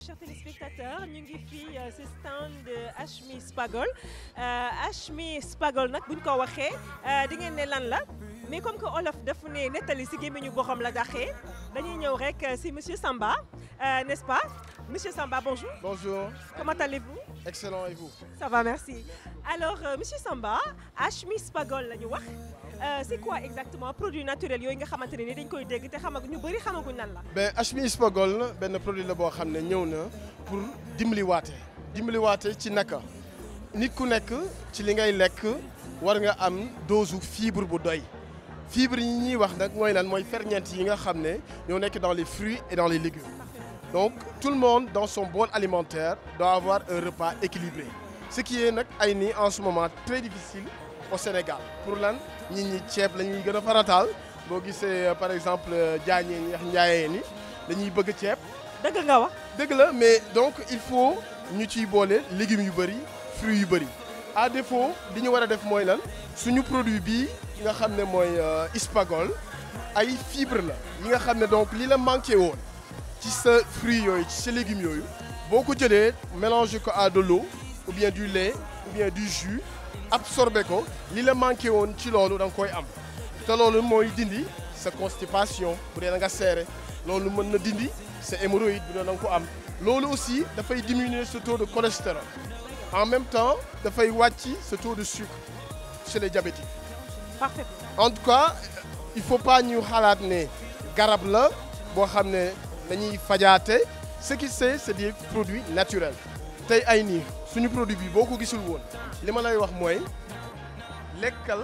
chers téléspectateurs ñu ngi fii ci stand Hachmi Spagol Hachmi Spagol nag buñ ko waxee di ngeen ne lan la mais comme que olof dafa ne nettali ci gémmiñu boxam la daxee dañuy ñëw rek ci monsieur Samba n'est-ce pas monsieur Samba bonjour. Bonjour. comment allez-vous. Excellent et vous. ça va merci alors euh, monsieur Samba Hachmi Spagol la ñu wax c'est quoi exactement produit naturel yooyu nga xamante ne ni dañ koy dégg te xamagu ñu bëri xamaguñ lan la. ben Hachmi Spagol benn produit la boo xam ne ñëw na pour dimbaliwaate dimbaliwaate ci naka nit ku nekk ci li ngay lekk war nga am dose fibre bu doy fibre yi ñuy wax nag mooy lan mooy ferñeent yi nga xam ne ñoo nekk dans les fruits et dans les légumes donc tout le monde dans son bol alimentaire doit avoir un repas équilibré ce qui est nag ay nii en ce moment très difficile au Sénégal pour lan nit ñi ceeb la ñuy gën a farataal boo gisee par exemple jaañee ñi wax njaayee ni dañuy bëgg ceeb dëgg nga wax. dëgg la mais donc il faut ñu ciy boole légumes yu bëri fruits yu bëri à défaut li ñu war a def mooy lan suñu produit bii nga xam ne mooy Spagol ay fibre la yi nga xam ne donc li la manqué woon ci sa fruits yooyu ci sa légumes yooyu boo ko jëlee mélanger ko à de l'eau ou bien du lait ou bien du jus absorbé ko li la manqué woon ci loolu da nga koy am te loolu mooy dindi sa constipation bu dee da nga seere loolu mën na dindi sa hémorroïde bu dee da nga ko am loolu aussi dafay diminuer ce taux de cholestérol en même temps dafay wàcc ce taux de sucre chez les diabétiques parfait. en tout cas il faut pas ñu xalaat ne garab la boo xam ne dañuy fajaate ce qui c'est c'est des produits naturels tey ay nii suñu produit bi boo ko gisul woon li ma lay wax mooy lekkal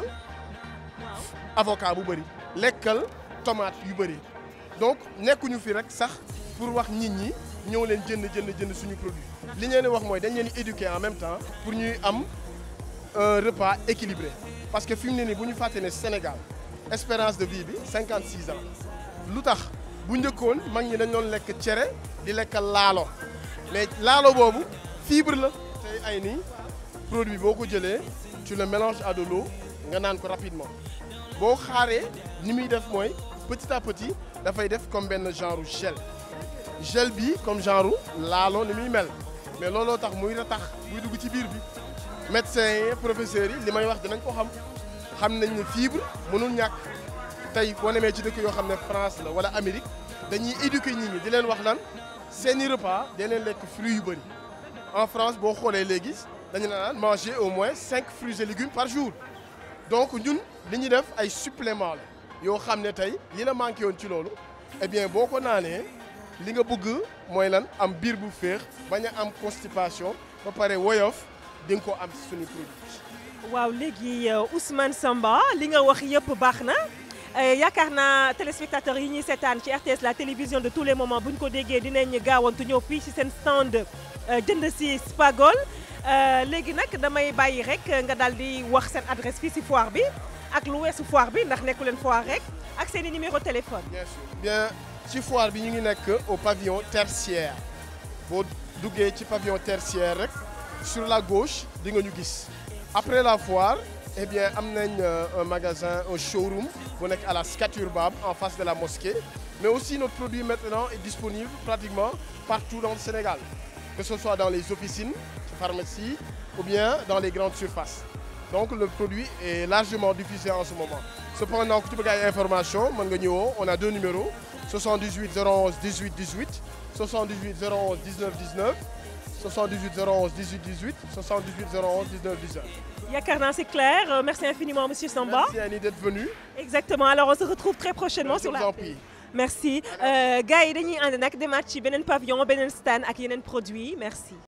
avocat bu bëri lekkal tomate yu bëri donc nekkuñu fi rek sax pour wax nit ñi ñëw leen jënd jënd jënd suñu produit li ñu leen di wax mooy dañ leen di éduquer en même temps pour ñuy am un repas équilibré parce que fi mu ne nii bu ñu fàtte ne Sénégal espérance de vie bi 56 ans lu tax bu njëkkoon mag ñi dañ doon lekk cere di lekk laalo mais laalo boobu fibre la tey ay nii produit boo ko jëlee tu le mélanges à de l'eau nga naan ko rapidement boo xaaree ni muy def mooy petit à petit dafay def comme benn genre gel gel bi comme genre laalo ni muy mel mais looloo tax muy ratax muy dugg ci biir bi médecins yi professeurs yi li may wax dinañ ko xam xam nañ ne fibre mënul ñàkk tey boo demee ci dëkk yoo xam ne France la wala Amérique dañuy éduquer nit ñi di leen wax lan seeni repas day leen lekk fruits yu bëri en France boo xoolee léegi dañu naan manger au moins cinq fruits et légumes par jour donc ñun li ñuy def ay suppléments la yoo xam ne tey li la manqué woon ci loolu eh bien boo ko naanee li nga bëgg mooy lan am biir bu féex bañ a am constipation ba pare woyof di nga ko am ci suñu produit. waaw léegi Ousmane Samba li nga wax yëpp baax na yaakaar naa téléspectateurs yi ñuy seetaan ci RTS la télévision de tous les moments bu ñu ko déggee dinañ gaawantu ñëw fii ci seen stand jënd ci Spagol léegi nag damay bàyyi rek nga daal di wax seen adresse fii ci foire bi ak lu weesu foire bi ndax nekku leen foire rek ak seen i numéro téléphone. bien sûr bien ci foire bi ñu ngi nekk au pavillon tertiaire boo duggee ci pavillon tertiaire rek sur la gauche di nga ñu gis après la foire. eh bien am nañ un magasin un showroom bu nekk à la Scat Urbam en face de la mosquée mais aussi notre produit maintenant est disponible pratiquement partout dans le Sénégal que ce soit dans les officines pharmacies ou bien dans les grandes surfaces donc le produit est largement diffusé en ce moment cependant ku ci bëgg ay information mën nga ñëwoo on a deux numéros 78 011 18 18 78 011 19 19 78 011 18 18 78 011 19 19 yaakaar naa c'est clair euh, merci infiniment monsieur Samba. merci Annie d'être venu. exactement alors on se retrouve très prochainement Je sur vous la en prie. merci gars yi dañuy ànd nag demaat ci beneen pavillon beneen stand ak yeneen produits merci.